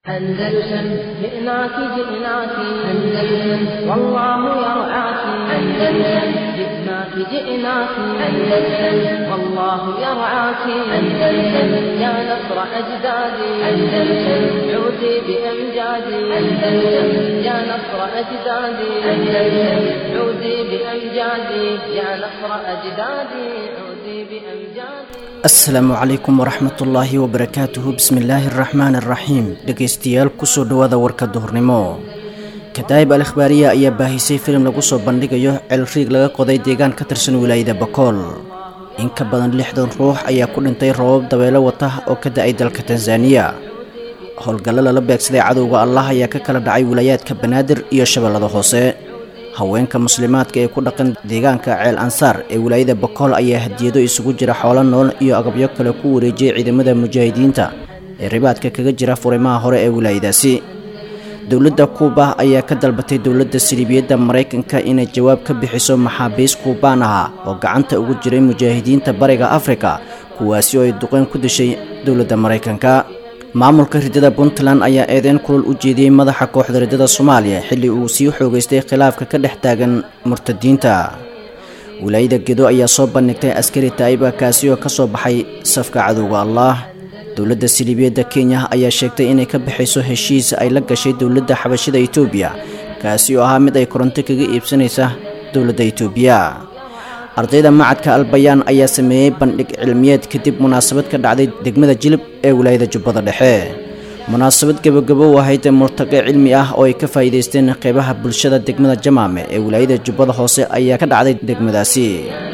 أندلسن جئناك جئناك أندلسن والله يرعاك أندلسن جئناك جئناك أندلسن والله يرعاك أندلسن يا نصر أجدادي أندلسن عودي بأمجادي أندلسن يا نصر أجدادي أندلسن عودي بأمجادي يا نصر أجدادي عودي بأمجادي asalaamu calaykum waraxmatullaahi wabarakaatuhu bismillaahi araxmaani araxiim dhegaystayaal kusoo dhowaada warka duhurnimo kadaa'ib al ikhbaariya ayaa baahisay filim lagu soo bandhigayo ceelriig laga qoday deegaan ka tirsan wilaayada bakool in ka badan lixdan ruux ayaa ku dhintay roobab dabeelo wata oo ka da-ay dalka tanzaniya howlgallo lala beegsaday cadowga allah ayaa ka kala dhacay wilaayaadka banaadir iyo shabeellada hoose haweenka muslimaadka ee ku dhaqan deegaanka ceel ansaar ee wilaayada bakool ayaa hadiyado isugu jira xoolo nool iyo agabyo kale ku wareejiyay ciidamada mujaahidiinta ee ribaadka kaga jira furimaha hore ee wilaayadaasi dowladda kuuba ayaa ka dalbatay dowladda siliibiyadda maraykanka inay jawaab ka bixiso maxaabiis kuubaan aha oo gacanta ugu jiray mujaahidiinta bariga afrika kuwaasi oo ay duqeyn ku dishay dowladda maraykanka maamulka riddada puntland ayaa eedeyn kulul u jeediyey madaxa kooxda riddada soomaaliya xilli uu sii xoogaystay khilaafka ka dhex taagan murtadiinta wilaayada gedo ayaa soo bandhigtay askari taa'iba kaasi oo ka soo baxay safka cadowga allah dowladda siliibiyadda kenya ayaa sheegtay inay ka bixayso heshiis ay la gashay dowladda xabashida etoobiya kaasi oo ahaa mid ay koronto kaga iibsanaysa dowladda etoobiya ardayda macadka albayaan ayaa sameeyey bandhig cilmiyeed kadib munaasabad ka dhacday degmada jilib ee wilaayada jubbada dhexe munaasabad gebagabo ahayd murtaqe cilmi ah oo ay ka faa'iidaysteen qeybaha bulshada degmada jamaame ee wilaayada jubbada hoose ayaa ka dhacday degmadaasi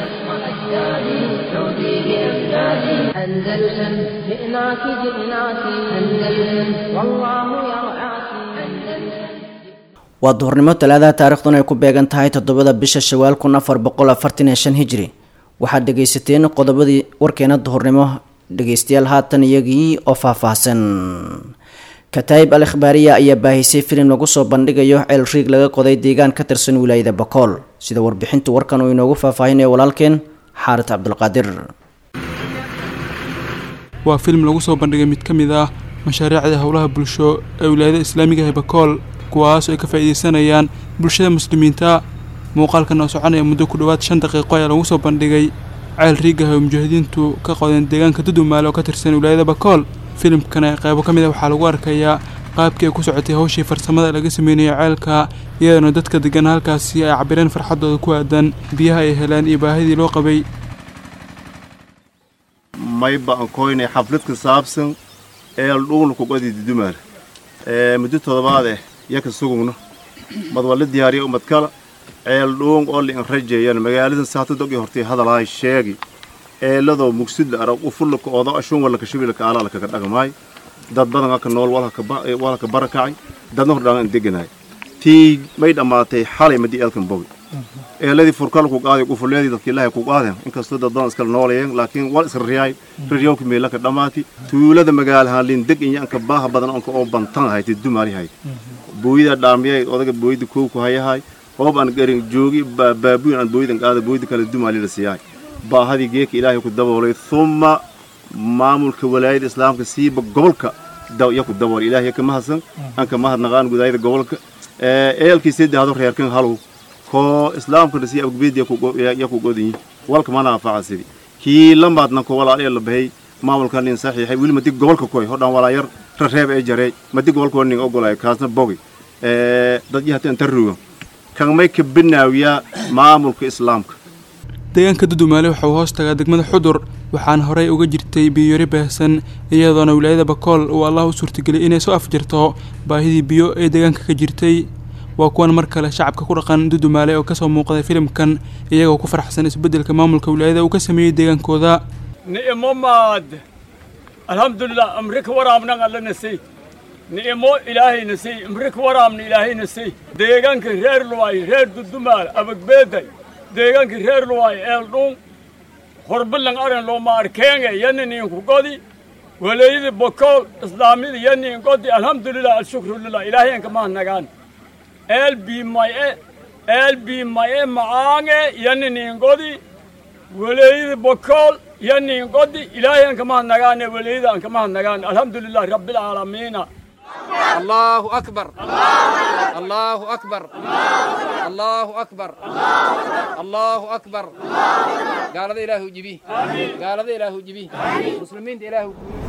أندلسن جئناك جئناك أندلسن والله يرعاك أندلسن waa duhurnimo talaadaha taariikhduna ay ku beegan tahay toddobada bisha shawaal kun afar boqol afartan iyo shan hijri waxaad dhegaysateen qodobadii warkeena duhurnimo dhegaystayaal haatan iyagii oo faahfaahsan kataa'ib al ikhbaariya ayaa baahisay filim lagu soo bandhigayo ceel riig laga qoday deegaan ka tirsan wilaayada bakool sida warbixinta warkan uu inoogu faahfaahinayo walaalkeen xaarid cabdulqaadir waa filim lagu soo bandhigay mid ka mid ah mashaariicda howlaha bulsho ee wilaayada islaamiga ee bakool kuwaas oo ay ka faa'iidaysanayaan bulshada muslimiinta muuqaalkan oo soconaya muddo ku dhowaad shan daqiiqo ayaa lagu soo bandhigay ceel riigah oo mujaahidiintu ka qodeen deegaanka dudumaale oo ka tirsan wilaayada bakool filimkana qeybo ka mid a waxaa lagu arkayaa qaabkii ay ku socotay hawshii farsamada laga sameynayo ceelka iyadoona dadka degan halkaasi ay cabireen farxadooda ku aadan biyaha ay heleen iyo baahidii loo qabay mayba aan koynay xaflad ka saabsan eel dhuugna kuqodi dudumaale muddo toddobaad eh yaka sugugno mad walla diyaariya umad kala ceel dhuung oo liin rajeeyan magaaladan saata dogi hortay hadalahay sheegi eeladoo mugsidla arag ufullaka oodo ashuun wallaka shibilaka aalaalakaga dhagamaay dad badan aka nool walhaka barakacay dadna hordhaan deganaay tii may dhammaatay xalay madii eelkan bogi eeladii furkala ku qaaday ufuleedii dadka ilaahay ku qaadeen inkastoo dad badan iskala noolayeen laakiin wal isra riyaay riryowka meelaka dhammaati tuulada magaalahaan liin deg inyaanka baaha badan onka oo bantan ahayd dumaalihayd booyida dhaamiyay odaga booyida kowku hayahay hoob aan garin joogi baabuyin aan booyidan qaada booyida kale dumaali la siyaay baahadii geeka ilaahay ku daboolay thumma maamulka walaayada islaamka siiba gobolka ya ku daboolay ilaahay ka mahadsan aan ka mahadnaqaan gudaayada gobolka eelkii saddexdo reerkan halow koo islaamkana sii abgubeed ya ku godinyi walka mana anfaca sidi kii lamaadna ko walaal ee la bahay maamulka nin saxiixay weli madi gobolka koy hodhan walaa yar rareeb ee jareey madi gobolka nin ogolay kaasna bogi dad yahateen tarruga kan may ka binaawiyaa maamulka islaamka deegaanka dudumaale waxa uu hoos tagaa degmada xudur waxaana horey uga jirtay biyori baahsan iyadoona wilaayada bakool uu allah u suurtageliyay inay soo afjarto baahidii biyo ee deegaanka ka jirtay waa kuwan mar kale shacabka ku dhaqan dudumaale oo kasoo muuqday filimkan iyagoo ku faraxsan isbeddelka maamulka wilaayada uu ka sameeyey deegaankooda ni'imo maad alxamdulilah amrika waraabnan alla nasay ni'imo ilaahay nasay amrika waraabna ilaahay nasay deegaanka reer luwaay reer dudumaal abagbeeday deegaanka reer luwaay eeldhuun horbilan aran looma arkeenge yaniniinku godi waleeyada bokool islaamida yanin godi alxamdulilah alshukru lilah ilaahayanka mahadnagaan eel biimaye eel biimaye macaange yaninin godi waleeyada bokool yanin godi ilaahayanka mahadnagaane waleeyada anka mahadnagaan alxamdulilah rabbilcaalamiina allahu akbar allahu akbar allahu akbar allahu akbar gaalada ilaahu jibi gaalada ilaahu jibi muslimiinta ilaahu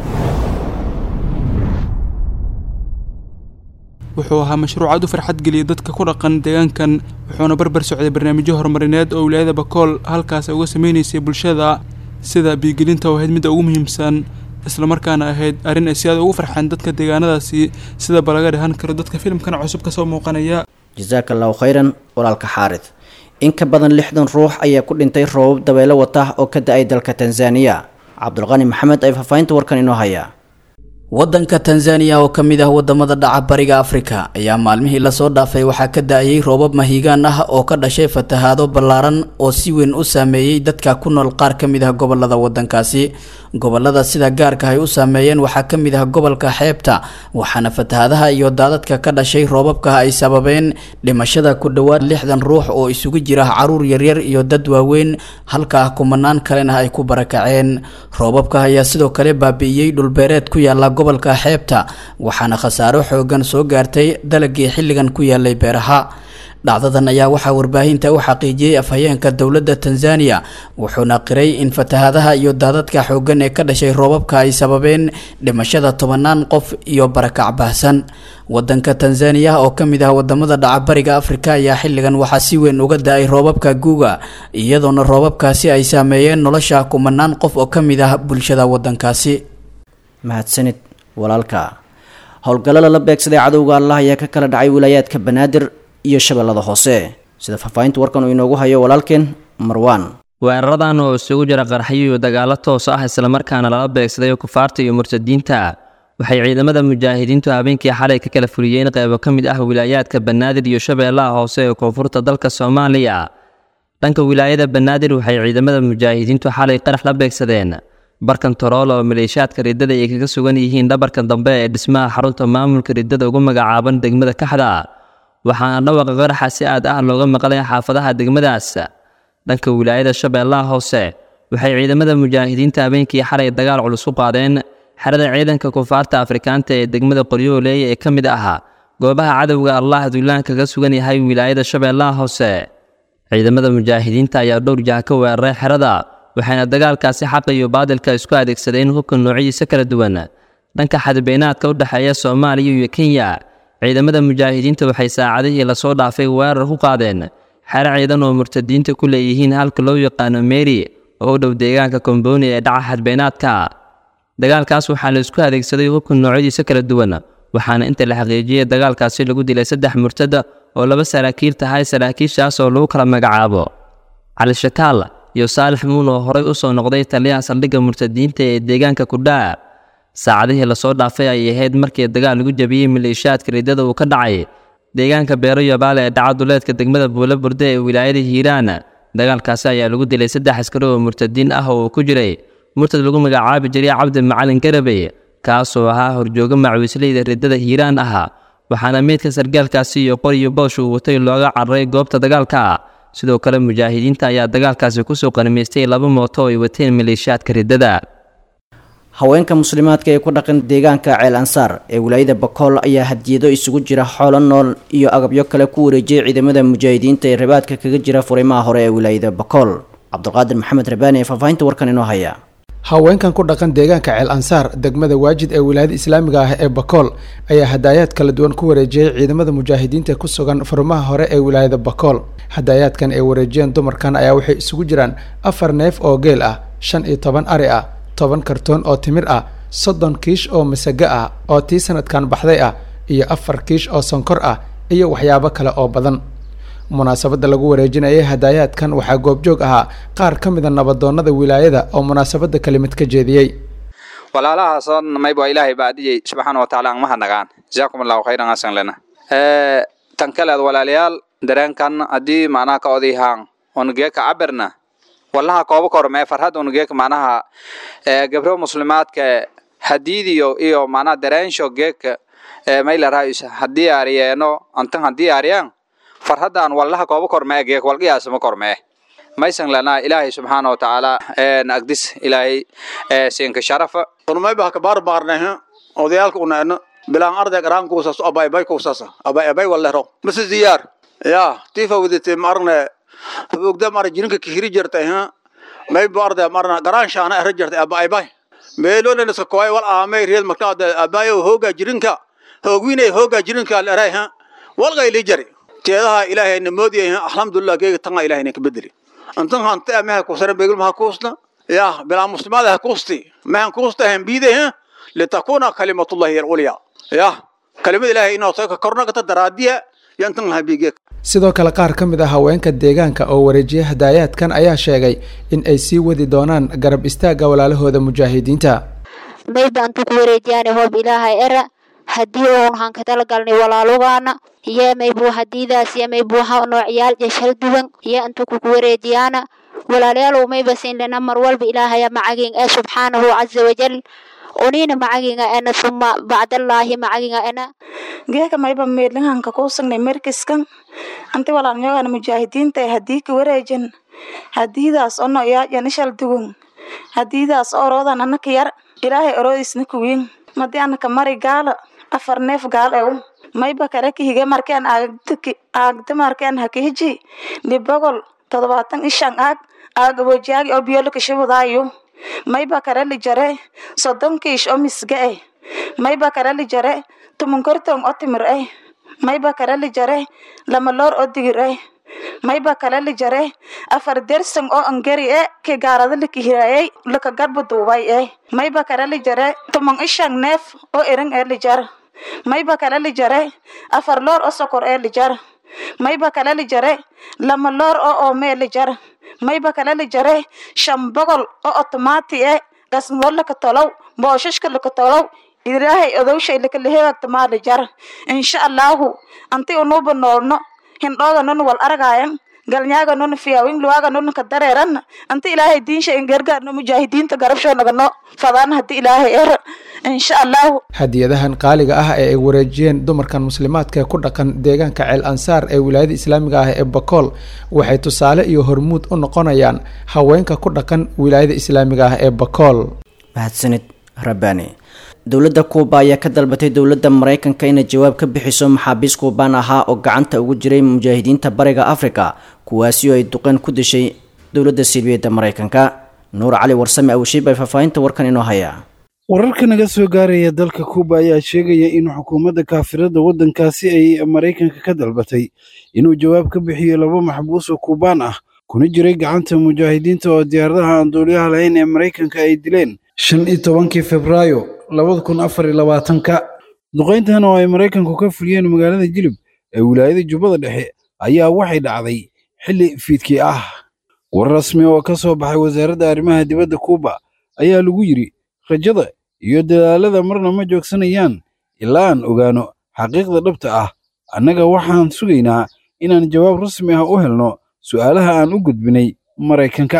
wuxuu ahaa mashruuc aad u farxad geliyay dadka ku dhaqan deegaankan wuxuuna barbar socday barnaamijyo horumarineed oo wilaayada bakool halkaas ay uga sameynaysay bulshada sida biigelinta oo ahayd midda ugu muhiimsan islamarkaana ahayd arrin ay si aad ugu farxeen dadka deegaanadaasi sidaba laga dhahan karo dadka filimkan cusub kasoo muuqanaya jasaaka allahu khayran walaalka xaarid in ka badan lixdan ruux ayaa ku dhintay roobab dabeelo wata oo ka da-ay dalka tanzaniya cabdulqani maxamed ay faahfaahinta warkan inoo haya waddanka tanzaniya oo ka mid ah wadamada dhaca bariga afrika ayaa maalmihii lasoo dhaafay waxaa ka da-ayay roobab mahiigaan ah oo ka dhashay fatahaado ballaaran oo si weyn u saameeyey dadka ku nool qaar ka mid ah gobolada waddankaasi gobolada sida gaarka ay u saameeyeen waxaa ka mid ah gobolka xeebta waxaana fatahaadaha iyo daadadka ka dhashay roobabka ay sababeen dhimashada ku dhowaad lixdan ruux oo isugu jira caruur yaryar iyo dad waaweyn halka kumanaan kalena ay ku barakaceen roobabka ayaa sidoo kale baabi'iyey dhulbeereed ku yaala gobolka xeebta waxaana khasaaro xoogan soo gaartay dalagii xilligan ku yaalay beeraha dhacdadan ayaa waxaa warbaahinta u xaqiijiyey afhayeenka dowladda tanzaniya wuxuuna qiray in fatahaadaha iyo daadadka xoogan ee ka dhashay roobabka ay sababeen dhimashada tobanaan qof iyo barakac baahsan wadanka tanzaniya oo ka mid ah wadamada dhaca bariga afrika ayaa xilligan waxaa si weyn uga da-ay roobabka guuga iyadoona roobabkaasi ay saameeyeen nolosha kumanaan qof oo ka mid ah bulshada wadankaasi mahadsanid walaalka howlgallo lala beegsaday cadowga allah ayaa ka kala dhacay wilaayaadka banaadir iyo shabeellada hoose sida faahfaahinta warkan uu inoogu hayo walaalkeen marwaan weeraradan oo isugu jira qarxyo iyo dagaallo toos ah islamarkaana lala beegsaday kufaarta iyo murtadiinta waxay ciidamada mujaahidiintu habeenkii xalay ka kala fuliyeen qeybo ka mid ah wilaayaadka banaadir iyo shabeellaha hoose ee koonfurta dalka soomaaliya dhanka wilaayada banaadir waxay ciidamada mujaahidiintu xalay qarax la beegsadeen barkan torool oo maleeshaadka riddada ay kaga sugan yihiin dhabarka dambe ee dhismaha xarunta maamulka riddada ugu magacaaban degmada kaxda waxaana dhawaqa qaraxa si aad ah looga maqlay xaafadaha degmadaas dhanka wilaayada shabeellaha hoose waxay ciidamada mujaahidiinta habeenkii xalay dagaal culus u qaadeen xerada ciidanka kufaarta afrikaanta ee degmada qoryooley ee ka mid ahaa goobaha cadowga allah duulaan kaga sugan yahay wilaayada shabeellaha hoose ciidamada mujaahidiinta ayaa dhowr jaha ka weeraray xerada waxayna dagaalkaasi xaqa iyo baadilka isku adeegsadeen hubka noocyadiisa kala duwan dhanka xadbeynaadka u dhexeeya soomaaliya iyo kenya ciidamada mujaahidiinta waxay saacadihii lasoo dhaafay weerar ku qaadeen xero ciidan oo murtadiinta ku leeyihiin halka loo yaqaano meri oo u dhow deegaanka kombooni ee dhaca xadbeynaadka dagaalkaas waxaa la isku adeegsaday hubka noocyadiisa kala duwan waxaana inta la xaqiijiyey dagaalkaasi lagu dilay saddex murtada oo laba saraakiil tahay saraakiishaas oo lagu kala magacaabo cali shakaal iyo saalix muun oo horay u soo noqday taliyaha saldhigga murtadiinta ee deegaanka kudhaa saacadihii lasoo dhaafay ay ahayd markii dagaal lagu jabiyey maleeshaadka riddada uu ka dhacay deegaanka beero yabaale ee dhaca duleedka degmada buulo burde ee wilaayada hiiraan dagaalkaasi ayaa lagu dilay saddex askari oo murtadiin ah oo uu ku jiray murtad lagu magacaabi jiray cabdi macalin garabey kaasoo ahaa horjooga macwiisleyda riddada hiiraan ahaa waxaana meydka sargaalkaasi iyo qoriyo boosh uu watay looga cararay goobta dagaalka sidoo kale mujaahidiinta ayaa dagaalkaasi kusoo qanimaystay laba mooto oo ay wateen maleeshaadka riddada haweenka muslimaadka ee ku dhaqan deegaanka ceel ansaar ee wilaayada bakool ayaa hadiyado isugu jira xoolo nool iyo agabyo kale ku wareejiyay ciidamada mujaahidiinta ee rabaadka kaga jira furimaha hore ee wilaayada bakool cabdulqaadir maxamed rabaani ee faahfaahinta warkan inoo haya haweenkan ku dhaqan deegaanka ceel ansaar degmada waajid ee wilaayada islaamiga ah ee bakool ayaa hadaayaad kala duwan ku wareejiyey ciidamada mujaahidiinta ku sugan furimaha hore ee wilaayada bakool hadaayaadkan ay wareejiyeen dumarkan ayaa waxay isugu jiraan afar neef oo geel ah shan iyo toban ari ah toban kartoon oo timir ah soddon kiish oo masago ah oo tii sanadkan baxday ah iyo afar kiish oo sonkor ah iyo waxyaabo kale oo badan munaasabadda lagu wareejinayay hadaayaadkan waxaa goobjoog ahaa qaar ka mida nabadoonnada wilaayada oo munaasabadda kelimad ka jeediyey walaalahaasoo mayba ilaahay baadiyey subxaana wa tacaala angmaha nagaan jazaakum allahu khayran asan lena tan kaleed walaalayaal dareenkan haddii macnaha ka odayhaan onageeka cabirna wallaha kooba kormee farhad onageeka macnaha gabro muslimaadka hadiidiyo iyo macnaha dareensho geeka maylarhays haddii aariyeeno antan haddii aariyaan farhadan wallaha kooba kormee geek walqiyaasama kormee maysan lanaa ilaahay subxaana wa tacaala agdis ilaahay siinka sharafa urmayba haka baarbaarneh odayaalka unaano bilaan arday garaan kuusas abay bay kuusas abay abay walero mase ziyaar ya tifa wadite marne ogda mar jirinka kihiri jirtay ha may bu arday marna garaan shaana ara jirtay abay bay meelona iska kooy wal aamay reed marka abay hooga jirinka hoogwinay hooga jirinka leeray ha walgay li jari teedaha ilaahay namoodiyay alxamdulillah geega tanga ilaahay ka bedeli antan hanta amaha kuusana beegul maha kuusna ya bilaa muslimaada ha kuusti mahan kuusta han biiday ha litakuna kalimatullahi alulya ya kalimada ilaahay inoo soo kornagata daraadiya yantan habige sidoo kale qaar ka mid ah haweenka deegaanka oo wareejiyay hadaayaadkan ayaa sheegay in ay sii wadi doonaan garab istaagga walaalahooda mujaahidiinta mayba antu ku wareejiyaan hoob ilaahay era haddii oon han ka talagalnay walaalugaana iyo maybuu hadiidaas iyo maybuu ha noocyaal jeshal duwan iyo antu kuku wareejiyaana walaalayaalow mayba siinlana mar walba ilaahaya macagin ee subxaanahu caza wajal unina macaginga ena suma bacdallaahi macaginga ena geeka mayba meedlinganka kuusagnay merkiskan anti walaalnyogana mujaahidiinta haddii ka wareejan hadiidaas ono yaajan ishal dugun hadiidaas oroodan anaka yar ilaahay oroodiisna kuwiin madi anaka mari gaala afar neef gaal ew mayba kare kahige markeen aagda markeen hakihiji libogol todobaatan ishan aag aag abojaagi oo biyolo kashabadaayo mayba kare lijare soddon kiish oo misga eh mayba kare lijare tumunkortong oo timir eh mayba kare lijare lama loor oo digir eh mayba kale lijare afar dersong oo angeri e ke gaarada likihirayay laka garbu duubay eh mayba kale lijare tumong ishang neef oo ereng ee lijar mayba kale lijare afar loor oo sokor ee lijar mayba kale lijare lama loor oo oomee lijar mayba kale lijare shan bogol oo otomaati e gasnoo laka tolow booshashka laka tolow ilaahay odowshay lakaleheegagtamaa lijar insha allahu anti unuuba noolno hindhooga nun wal argaayan galnyaaga nun fiyaawin luwaaga nun ka dareeran anti ilaahay diinsha in gargaarno mujaahidiinta garabshoonagano fadaan haddi ilaahay er insha allahu hadiyadahan qaaliga ah ee ay wareejiyeen dumarkan muslimaadka ee ku dhaqan deegaanka ceel ansaar ee wilaayada islaamiga ah ee bakool waxay tusaale iyo hormuud u noqonayaan haweenka ku dhaqan wilaayada islaamiga ah ee bakool mahadsanid rabbaani dowladda kuuba ayaa ka dalbatay dowladda maraykanka inay jawaab ka bixiso maxaabiis kuubaan ahaa oo gacanta ugu jiray mujaahidiinta bariga afrika kuwaasi oo ay duqeen ku dishay dowladda silbiyadda maraykanka nuur cali warsame awshiib ay faahfaahinta warkan inoo hayaa wararka naga soo gaaraya dalka kuuba ayaa sheegaya in xukuumadda kaafirada waddankaasi ay maraykanka ka dalbatay inuu jawaab ka bixiyo laba maxbuus oo kuubaan ah kuna jiray gacanta mujaahidiinta oo diyaaradaha aan duuliyaha lahayn ee maraykanka ay dileen shan iyo tobankii febraayo labada kun afar iyo labaatanka duqayntan oo ay maraykanku ka fuliyeen magaalada jilib ee wilaayada jubbada dhexe ayaa waxay dhacday xilli fiidkii ah war rasmi oo ka soo baxay wasaaradda arrimaha dibadda kuuba ayaa lagu yidhi rajada iyo dadaalada marna ma joogsanayaan ilaa aan ogaano xaqiiqda dhabta ah annaga waxaan sugaynaa inaan jawaab rasmi ah u helno su'aalaha aan u gudbinay maraykanka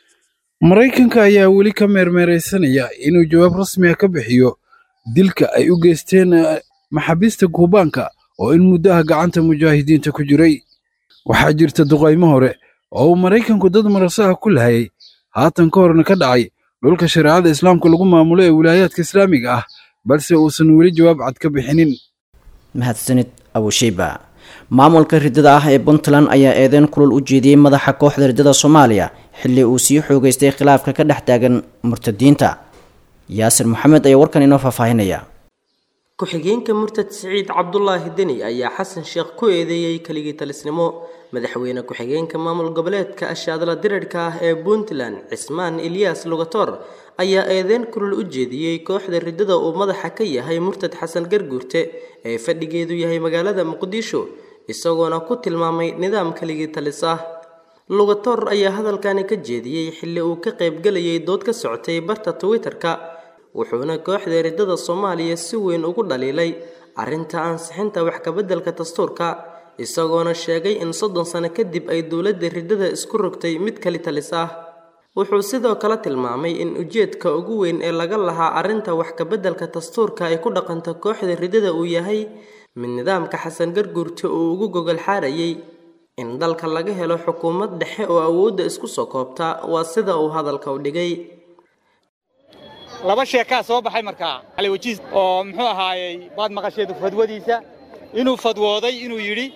maraykanka ayaa weli ka meermeeraysanaya inuu jawaab rasmi ah ka bixiyo dilka ay u geysteen maxaabiista kuubaanka oo in muddaha gacanta mujaahidiinta ku jiray waxaa jirta duqaymo hore oo uu maraykanku dad marasaha ku lahayay haatan ka horna ka dhacay dhulka shareecada islaamka lagu maamulo ee wilaayaadka islaamiga ah balse uusan weli jawaab cad ka bixinin mahadsanid abushiiba maamulka riddada ah ee puntland ayaa eedeyn kulul u jeediyey madaxa kooxda riddada soomaaliya xilli uu sii xoogeystay khilaafka ka dhex taagan murtadiinta yaasir maxamed ayaa warkan inoo faahfaahinaya ku-xigeenka murtad siciid cabdulaahi deni ayaa xasan sheekh ku eedeeyey keligii talisnimo madaxweyne ku-xigeenka maamul goboleedka ashaadla dirirhka ah ee puntland cismaan ilyaas lugator ayaa eedeyn kulul u jeediyey kooxda riddada uu madaxa ka yahay murtad xasan garguurte ee fadhigeedu yahay magaalada muqdisho isagoona ku tilmaamay nidaam keligii talis ah lugator ayaa hadalkani ka jeediyey xilli uu ka qaybgalayay dood ka socotay barta twitter-ka wuxuuna kooxda riddada soomaaliya si weyn ugu dhaliilay arrinta ansixinta wax kabeddelka dastuurka isagoona sheegay in soddon sano kadib ay dowladda riddada isku rogtay mid kali talis ah wuxuu sidoo kale tilmaamay in ujeedka ugu weyn ee laga lahaa arrinta wax kabeddelka dastuurka ay ku dhaqanto kooxda riddada uu yahay mid nidaamka xasan garguurta uu ugu gogol xaarayay in dalka laga helo xukuumad dhexe oo awoodda isku soo koobta waa sida uu hadalka u dhigay laba sheekaa soo baxay markaa cali wajiis oo muxuu ahaayey baad maqasheed fadwadiisa inuu fadwooday inuu yidhi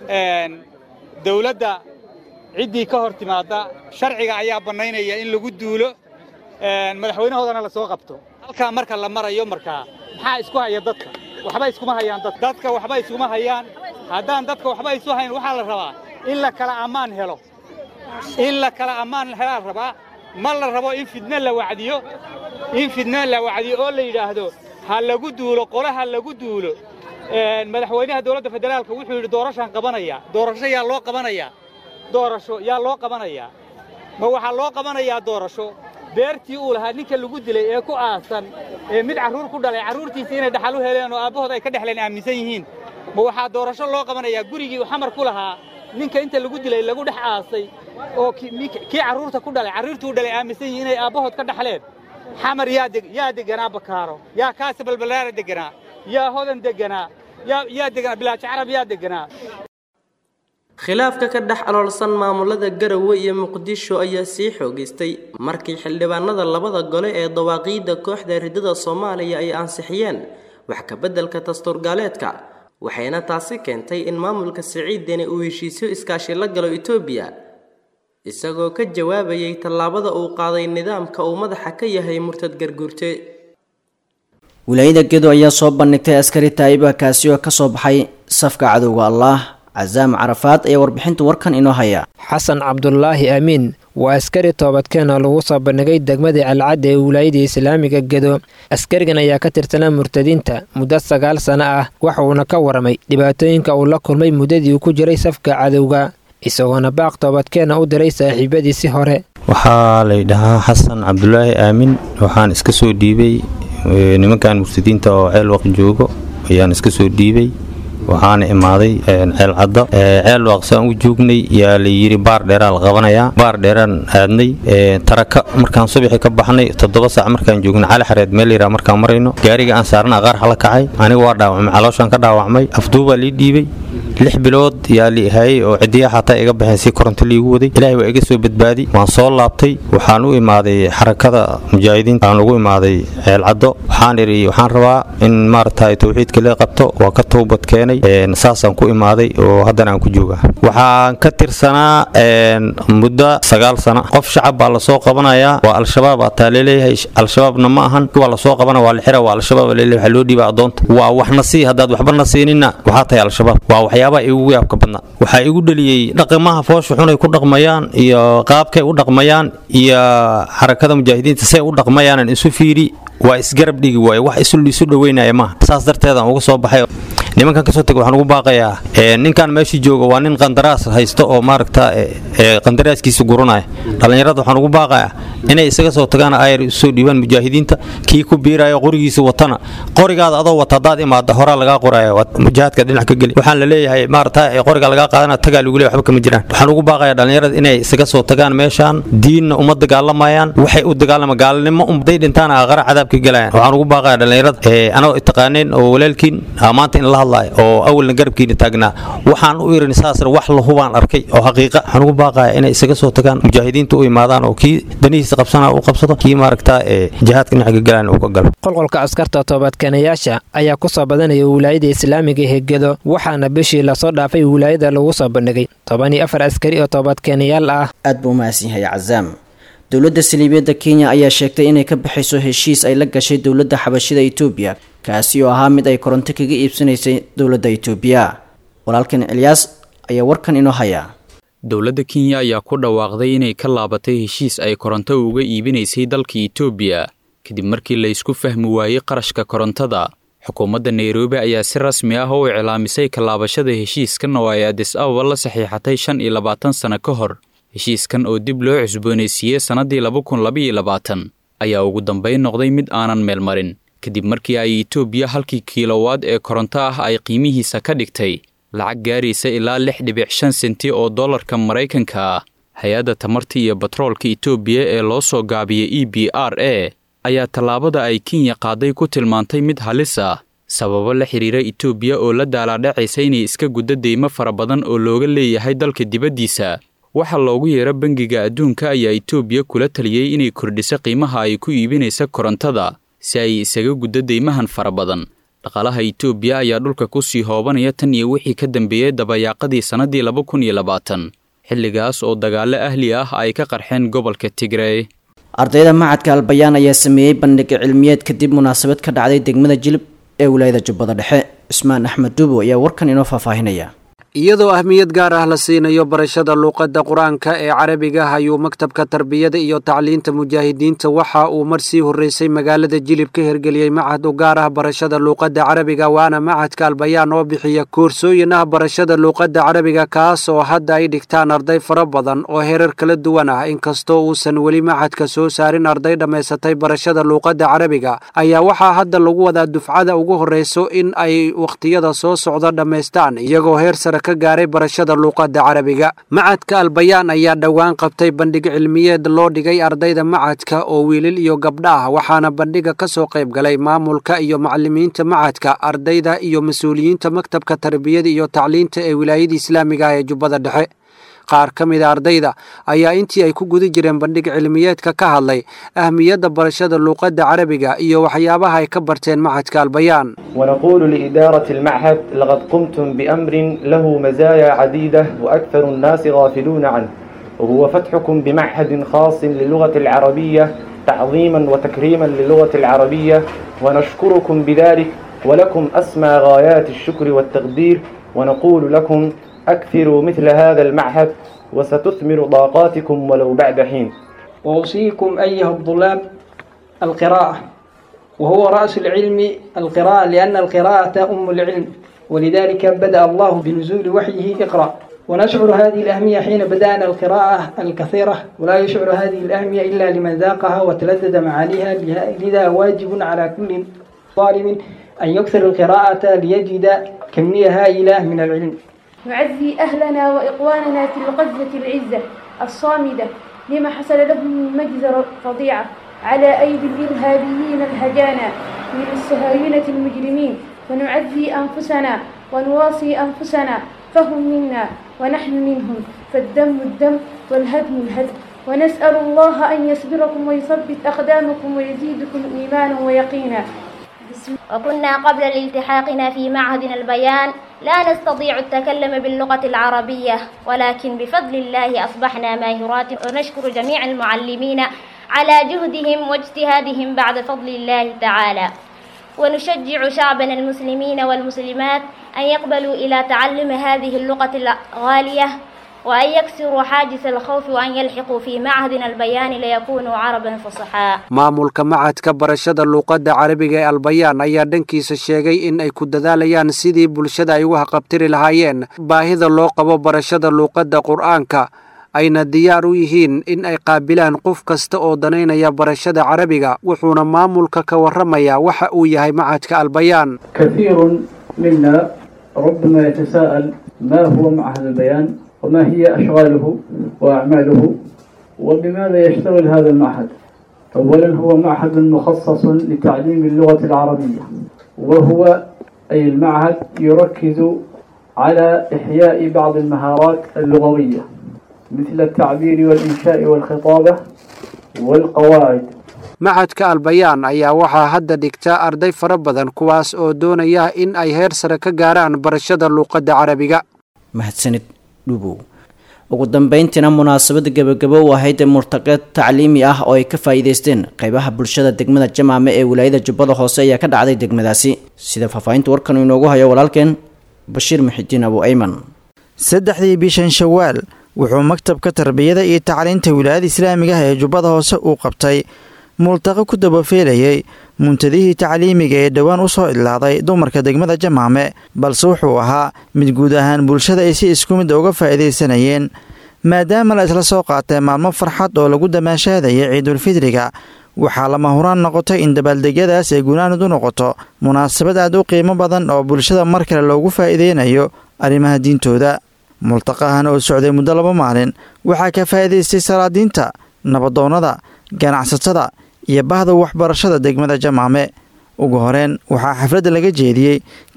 dawladda ciddii ka hor timaadda sharciga ayaa bannaynaya in lagu duulo madaxweynahoodana la soo qabto halkaa marka la marayo markaa maxaa isku haya dadka waxba iskuma hayaan dad dadka waxba iskuma hayaan haddaan dadka waxba isu hayn waxaa la rabaa in la kala ammaan helo in la kala ammaan helaa rabaa ma la rabo in fidno la wacdiyo in fidno la wacdiyo oo la yidhaahdo ha lagu duulo qole ha lagu duulo madaxweynaha dowladda federaalka wuxuu yidhi doorashaan qabanaya doorasho yaa loo qabanayaa doorasho yaa loo qabanayaa ma waxaa loo qabanayaa doorasho beertii uu lahaa ninka lagu dilay ee ku aasan ee mid carruur ku dhalay carruurtiisii inay dhaxal u heleen oo aabbahood ay ka dhexleen aaminsan yihiin ma waxaa doorasho loo qabanayaa gurigii uu xamar ku lahaa ninka inta lagu dilay lagu dhex aasay oo kii carruurta ku dhalay carruurtuu dhalay aaminsan yihiin inay aabbahood ka dhaxleen xamar yaa deganaa bakaaro yaa kaasa balbalaara deganaa yaa hodan deganaa yaa deganaa bilaajo carab yaa deganaa khilaafka ka dhex aloolsan maamulada garowe iyo muqdisho ayaa sii xoogaystay markii xildhibaanada labada gole ee dawaaqiidda kooxda ridada soomaaliya ay ansixiyeen wax ka beddelka dastuurgaaleedka waxayna taasi keentay in maamulka siciideni uu heshiisyo iskaashi la galo etoobiya isagoo ka jawaabayay tallaabada uu qaaday nidaamka uu madaxa ka yahay murtad garguurte wilaayada gedo ayaa soo bandhigtay askari taayiba kaasi oo ka soo baxay safka cadowga allaah casaam carafaad ayaa warbixinta warkan inoo haya xasan cabdulaahi aamiin waa askari toobadkeen oo lagu soo bandhigay degmadii calcadda ee wilaayada islaamiga gedo askarigan ayaa ka tirsanaa murtadiinta muddo sagaal sano ah waxuuna ka waramay dhibaatooyinka uu la kulmay muddadii uu ku jiray safka cadowga isagoona baaq toobadkeena u diray saaxiibadiisi hore waxaa laydhahaa xasan cabdulaahi aamin waxaan iska soo dhiibay nimankan murtadiinta oo ceel waq joogo ayaan iska soo dhiibay waxaana imaaday ceel cadda ceel waaqsaan u joognay yaa la yidhi baar dheeraa la qabanayaa baar dheeraan aadnay taraka markaan subaxii ka baxnay toddoba saac markaan joognay cali xareed meel yaraa markaan marayno gaariga aan saarna qaarxa la kacay aniga waa dhaawacmay calooshaan ka dhaawacmay afduubaa lii dhiibay lix bilood yaa li hayay oo cidiya xataa iga baxeen si koronto liigu waday ilaahay waa iga soo badbaadi waan soo laabtay waxaan u imaaday xarakada mujaahidiinta aan ugu imaaday ceel caddo waxaan idhi waxaan rabaa in maaragtay tawxiidka lee qabto waa ka toobad keenay saasaan ku imaaday oo haddana aan ku joogaa waxaan ka tirsanaa muddo sagaal sano qof shacab baa lasoo qabanayaa waa al-shabaab ataa laleeyahay al-shabaabna ma ahan waa lasoo qabana waa la xira waa al-shabaab laleeyahay waxaa loo dhiibaa addoonta waa waxna sii haddaad waxbana siinina waxaa tahay al-shabaab waa waxyaabaha igu yaabka badnaa waxaa igu dhaliyey dhaqamaha foosha xunay ku dhaqmayaan iyo qaabkay u dhaqmayaan iyo xarakada mujaahidiinta say u dhaqmayaanan isu fiiri waa isgarab dhigi waaye wax isu dhoweynaya maaha saas darteedaan uga soo baxay nimankan kasoo tega waxaan ugu baaqayaa ninkan meeshii jooga waa nin qandaraas haysto oo maaragta qandaraaskiisa guranaya dhallinyarada waxaan ugu baaqayaa inay isaga soo tagaan ayar usoo dhiibaan mujaahidiinta kii ku biiraya qorigiisa watana qorigaada adoo wata haddaad imaada horaa lagaa qoraya mujaahadka dhinac ka geli waxaan la leeyahay maaragta qoriga lagaa qaadana tagaa lagu leeyahay waxba kama jiraan waxaan ugu baaqayaa dhallinyarada inay isaga soo tagaan meeshaan diinna uma dagaalamayaan waxay u dagaalama gaalnimo umday dhintaan aqara cadaabka galayaan waxaan ugu baaqayaa dhallinyarada anoo taqaaneen oo walaalkiin maanta in la hadlaayo oo awalna garabkiina taagnaa waxaan u irin saasna wax lahubaan arkay oo xaqiiqa waxaan ugu baaqaya inay isaga soo tagaan mujaahidiinta u imaadaan oo kii danihiisa qabsana u qabsado kii maaragta ee jihaadka dhinaca galaan uu ka galo qolqolka askarta toobadkeenayaasha ayaa ku soo badanaya wilaayada islaamiga hegedo waxaana bishii lasoo dhaafay wilaayada lagu soo bandhigay toban iyo afar askari oo toobadkeenayaal ah aad buu umahadsan yahay cazaam dowladda saliibiyadda kenya ayaa sheegtay inay ka baxayso heshiis ay la gashay dowladda xabashida etoobiya kaasi oo ahaa mid ay koronto kaga iibsanaysay dowladda etoobiya walaalkan cilyaas ayaa warkan inoo haya dowladda kenya ayaa ku dhawaaqday inay ka laabatay heshiis ay koronto uga iibinaysay dalka etoobiya kadib markii la isku fahmi waayey qarashka korontada xukuumadda nairobi ayaa si rasmi ah u iclaamisay kalaabashada heshiiskan oo ay adis ababa la saxiixatay shan iyo labaatan sano ka hor heshiiskan oo dib loo cusboonaysiiyey sannaddii laba kun labaiyo labaatan ayaa ugu dambayn noqday mid aanan meelmarin kadib markii ay etoobiya halkii kiilowaad ee koronto ah ay qiimihiisa ka dhigtay lacag gaaraysa ilaa lix dhibic shan senti oo dollarka maraykanka ah hay-adda tamarta iyo batroolka etoobiya ee loo soo gaabiyey e b r a ayaa tallaabada ay kenya qaaday ku tilmaantay mid halis ah sababo la xidhiira etoobiya oo la daalaadhacaysa inay iska guddo deymo fara badan oo looga leeyahay dalka dibaddiisa waxa loogu yeero bangiga adduunka ayaa itoobiya kula taliyey inay kordhiso qiimaha ay ku iibinaysa korontada si ay isaga guddo deymahan fara badan dhaqaalaha itoobiya ayaa dhulka ku sii hoobanaya tan iyo wixii ka dambeeyey dabayaaqadii sannaddii laba kun iyo labaatan xilligaas oo dagaallo ahli ah ay ka qarxeen gobolka tigrey ardayda macadka albayaan ayaa sameeyey bandhig cilmiyeed kadib munaasabad ka dhacday degmada jilib ee wilaayada jubbada dhexe cismaan axmed duubo ayaa warkan inoo faahfaahinaya iyadoo ahmiyad gaar ah la siinayo barashada luuqadda qur-aanka ee carabiga ayuu maktabka tarbiyada iyo tacliinta mujaahidiinta waxa uu mar sii horreysay magaalada jilib ka hirgeliyey macad u gaar ah barashada luuqadda carabiga waana macadka albayaan oo bixiya koorsooyin ah barashada luuqadda carabiga kaas oo hadda ay dhigtaan arday fara badan oo herar kala duwan ah inkastoo uusan weli macadka soo saarin arday dhammaysatay barashada luuqadda carabiga ayaa waxaa hadda lagu wadaa dufcada ugu horreyso in ay wakhtiyada soo socda dhammaystaan iyagoo heer sare ka gaaray barashada luuqadda carabiga macadka albayaan ayaa dhowaan qabtay bandhig cilmiyeed loo dhigay ardayda macadka oo wiilal iyo gabdha ah waxaana bandhiga ka soo qayb galay maamulka iyo macalimiinta macadka ardayda iyo mas-uuliyiinta maktabka tarbiyada iyo tacliinta ee wilaayada islaamiga ah ee jubbada dhexe qaar ka mida ardayda ayaa intii ay ku guda jireen bandhig cilmiyeedka ka hadlay ahmiyadda barashada luuqadda carabiga iyo waxyaabaha ay ka barteen macadka albayaan ونقول لإدارة المعهد لقد قمتم بأمر له مزايا عديدة وأكثر الناس غافلون عنه وهو فتحكم بمعهد خاص للغة العربية تعظيما وتكريما للغة العربية ونشكركم بذلك ولكم أسمى غايات الشكر والتقدير ونقول لكم أكثروا مثل هذا المعهد وستثمر طاقاتكم ولو بعد حين وأوصيكم أيها الطلاب القراءة وهو رأس العلم القراءة لأن القراءة أم العلم ولذلك بدأ الله بنزول وحيه اقرأ ونشعر هذه الأهمية حين بدأنا القراءة الكثيرة ولا يشعر هذه الأهمية إلا لمن ذاقها وتلذذ معانيها لذا واجب على كل طالب أن يكثر القراءة ليجد كمية هائلة من العلم نعزي أهلنا وإخواننا في الغزة العزة الصامدة لما حصل لهم من مجزرة فظيعة على أيدي الإرهابيين الهجانا من الصهاينة المجرمين ونعزي أنفسنا ونواصي أنفسنا فهم منا ونحن منهم فالدم الدم والهدم الهدم ونسأل الله أن يصبركم ويثبت أقدامكم ويزيدكم إيمانا ويقينا وكنا قبل الالتحاقنا في معهدنا البيان لا نستطيع التكلم باللغة العربية ولكن بفضل الله أصبحنا ماهرات ونشكر جميع المعلمين على جهدهم واجتهادهم بعد فضل الله تعالى ونشجع شعبنا المسلمين والمسلمات أن يقبلوا إلى تعلم هذه اللغة الغالية وأن يكسروا حاجز الخوف وأن يلحقوا في معهدنا البيان ليكونوا عربا فصحاء maamulka macadka barashada luuqadda carabiga ee albayaan ayaa dhankiisa sheegay in ay ku dadaalayaan sidii bulshada ay ugu haqabtiri lahaayeen baahida loo qabo barashada luuqadda qur'aanka ayna diyaar u yihiin in ay qaabilaan qof kasta oo danaynaya barashada carabiga wuxuuna maamulka ka warramayaa waxa uu yahay macadka albayaan كثير منا ربما يتساءل ما هو معهد البيان وما هي أشغاله وأعماله وبماذا يشتغل هذا المعهد أولا هو معهد مخصص لتعليم اللغة العربية وهو أي المعهد يركز على إحياء بعض المهارات اللغوية مثل التعبير والإنشاء والخطابة والقواعد macadka albayaan ayaa waxaa hadda dhigta arday fara badan kuwaas oo doonaya in ay heer sare ka gaaraan barashada luuqadda carabiga mahadsanid dhubow ugu dambeyntiina munaasabada gebagabo u ahayd ee murtaqeed tacliimi ah oo ay ka faa'iideysteen qaybaha bulshada degmada jamaame ee wilaayada jubbada hoose ayaa ka dhacday degmadaasi sida faahfaahinta warkan uu inoogu hayo walaalkeen bashiir muxidiin abu ayman saddexdii bishan shawaal wuxuu maktabka tarbiyada iyo tacliinta wilaayada islaamiga ah ee jubbada hoose uu qabtay multaqo ku dabafeelayay muntadihii tacliimiga ee dhowaan u soo idlaaday dumarka degmada jamaame balse wuxuu ahaa mid guud ahaan bulshada ay si isku mid uga faa'iidaysanayeen maadaama la isla soo qaatay maalmo farxad oo lagu damaashaadayay ciidulfidriga waxaa lama huraan noqotay in dabaaldegyadaas ay gunaanud u noqoto munaasabad aad u qiimo badan oo bulshada mar kale loogu faa'iideynayo arrimaha diintooda multaqahan oo socday muddo laba maalin waxaa ka faa'iidaystay salaadiinta nabadoonnada ganacsatada iyo bahda waxbarashada degmada jamaame ugu horeen waxaa xafladda laga jeediyey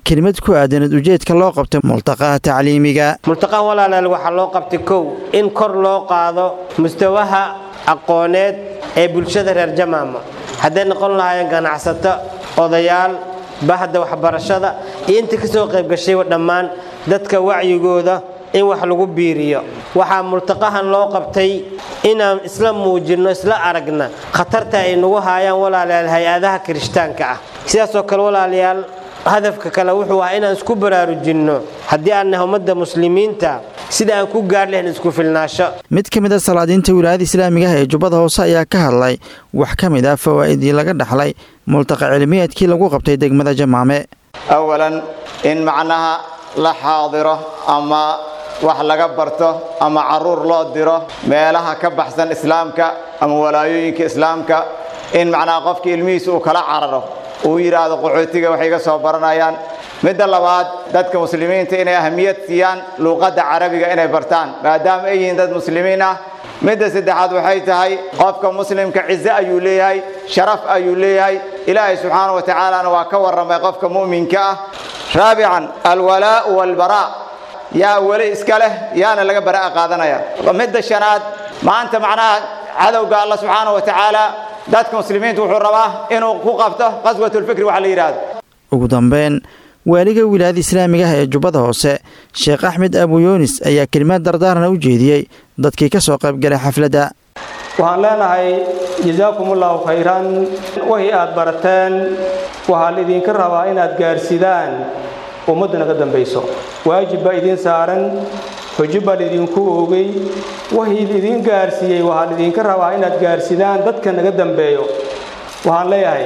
kelimad ku aadanad ujeedka loo qabtay multaqaha tacliimiga multaqaha walaalaal waxaa loo qabtay kow in kor loo qaado mustawaha aqooneed ee bulshada reer jamaama hadday noqon lahaayeen ganacsato odayaal bahda waxbarashada iyo inta ka soo qaybgashayba dhammaan dadka wacyigooda in wax lagu biiriyo waxaa multaqahan loo qabtay inaan isla muujinno isla aragna khatarta ay nagu haayaan walaalayaal hay-adaha kirishtaanka ah sidaasoo kale walaalayaal hadafka kale wuxuu ahaa inaan isku baraarujinno haddii aan nahay ummadda muslimiinta sida aan ku gaar lahayn isku filnaasho mid ka mid a salaadiinta wilaayada islaamiga ah ee jubbada hoose ayaa ka hadlay wax ka mid ah fawaa'idii laga dhaxlay multaqa cilmiyeedkii lagu qabtay degmada jamaame awalan in macnaha la xaadiro ama wax laga barto ama caruur loo diro meelaha ka baxsan islaamka ama walaayooyinka islaamka in macnaha qofka ilmihiisa uu kala cararo uu yidhaahdo qaxootiga waxay iga soo baranayaan midda labaad dadka muslimiinta inay ahamiyad siiyaan luuqadda carabiga inay bartaan maadaama ay yihiin dad muslimiin ah midda saddexaad waxay tahay qofka muslimka cize ayuu leeyahay sharaf ayuu leeyahay ilaahay subxaana wa tacaalana waa ka warramay qofka mu'minka ah raabican alwalaa'u walbaraa yaa weli iska leh yaana laga bara'a qaadanaya midda shanaad maanta macnaha cadowga alla subxaana wa tacaala dadka muslimiinta wuxuu rabaa inuu ku qabto qaswatulfikri waxa la yidhaahdo ugu dambeyn waaliga wilaayada islaamiga ah ee jubbada hoose sheekh axmed abu yuunis ayaa kelimaad dardaarana u jeediyey dadkii ka soo qaybgalay xafladda waxaan leenahay jasaakumullahu khayran wixii aad barateen waxaa laidinka rabaa inaad gaarsidaan ummadda naga dambayso waajib baa idiin saaran xujo baa laydinku oogay wixii laidin gaarsiiyey waxaa laydinka rabaa inaad gaarsidaan dadka naga dambeeyo waxaan leeyahay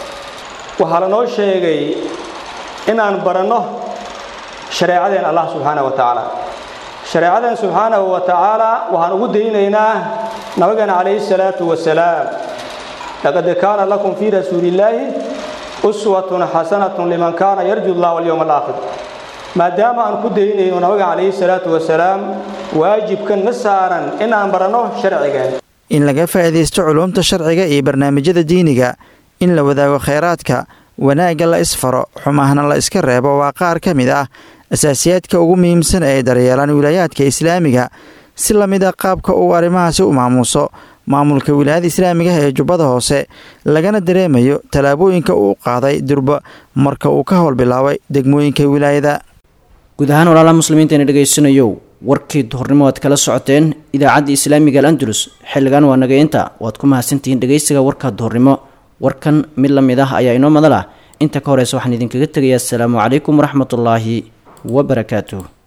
waxaa lanoo sheegay inaan baranno shareecadeen allah subxaana wa tacaala shareecadeen subxaanahu wa tacaala waxaan ugu daynaynaa nabigeena calayhi salaatu wasalaam laqad kaana lakum fii rasuulillaahi uswatun xasanatun liman kaana yarju allah walyowma alaakhir maadaama aan ku daynayno nabiga calayhi salaatu wasalaam waajibkan na saaran inaan baranno sharcigeen in laga faa'iidaysto culuumta sharciga iyo barnaamijyada diiniga in la wadaago khayraadka wanaagga la isfaro xumahna la iska reebo waa qaar ka mid ah asaasiyaadka ugu muhiimsan ee ay daryeelaan wilaayaadka islaamiga si la mid a qaabka uu arrimahaasi u maamuuso maamulka wilaayada islaamiga ah ee jubbada hoose lagana dareemayo tallaabooyinka uu qaaday durba marka uu ka howl bilaabay degmooyinka wilaayada guud ahaan walaalaha muslimiintaena dhegaysanayow warkii duhurnimo aad kala socoteen idaacadda islaamiga al andalus xilligan waa nageynta waad ku mahadsantihiin dhegaysiga warka duhurnimo warkan mid la mid ah ayaa inoo madal ah inta ka horeysa waxaan idinkaga tegayaa asalaamu calaykum waraxmatullaahi wabarakaatuh